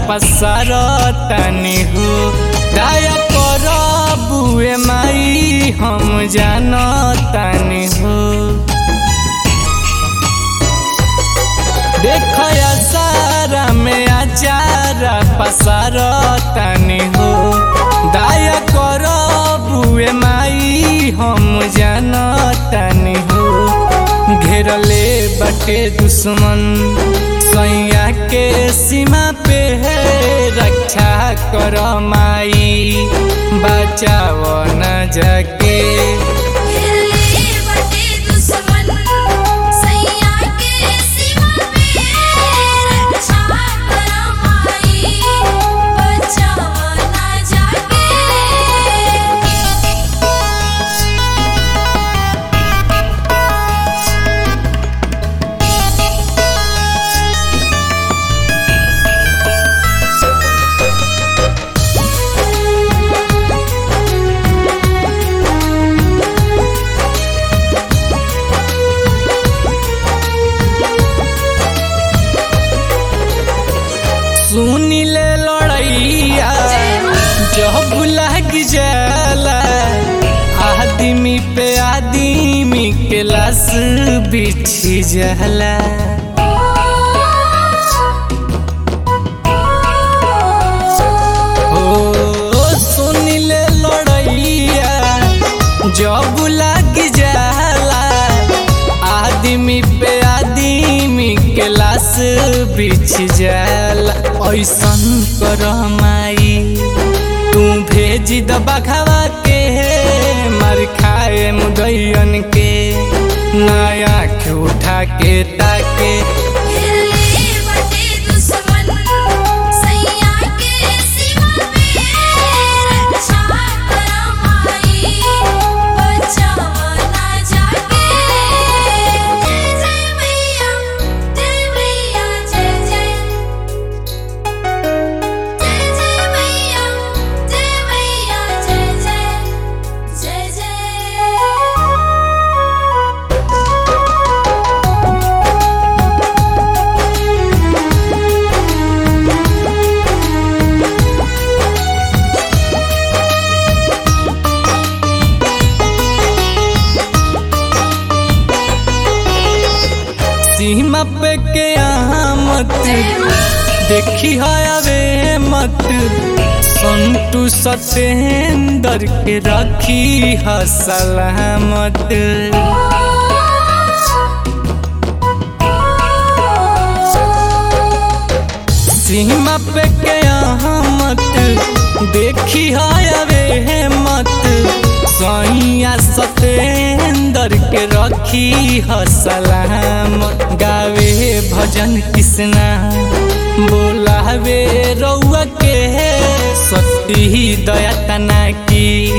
पसार तनी हो दया कर बुए माई हम जान तनी हो देख सारा में आचारा पसार तनी हो दया कर बुए माई हम जान तनी हो घेरले बटे दुश्मन सैया के सीमा पे है रक्षा कर माई बचाव न जाके घेरले बटे दुश्मन सैया के सीमा पे रक्षा कर माई बचावा ना जाके सुनी ले लड़ैया जब लग जाला आदमी पे आदमी के लाश बिछी जाला ओ सुनी ले लड़ैया जब लग जाला आदमी पे आदमी के लाश बिछ जाला ऐसन कर माई तू भेज द बखवा के मार खाए मुदैयन के नया उठा के ताके घेरले बटे दुश्मन सैया के सीमा पे रक्षा कर माई बचावा ना जाके जय जय मैया जय मैया जय जय जय जय मैया जय मैया जय जय जय जय सीमा पे के यहाँ मत देखी हयावे मत संतु सतेंदर के रखी ह सलामत सीमा पे के यहाँ मत देखी हयावे मत सैया सतेंदर के रखी ह सलामत गावे भजन कृष्णा बोलावे रउआ के सती दया तना की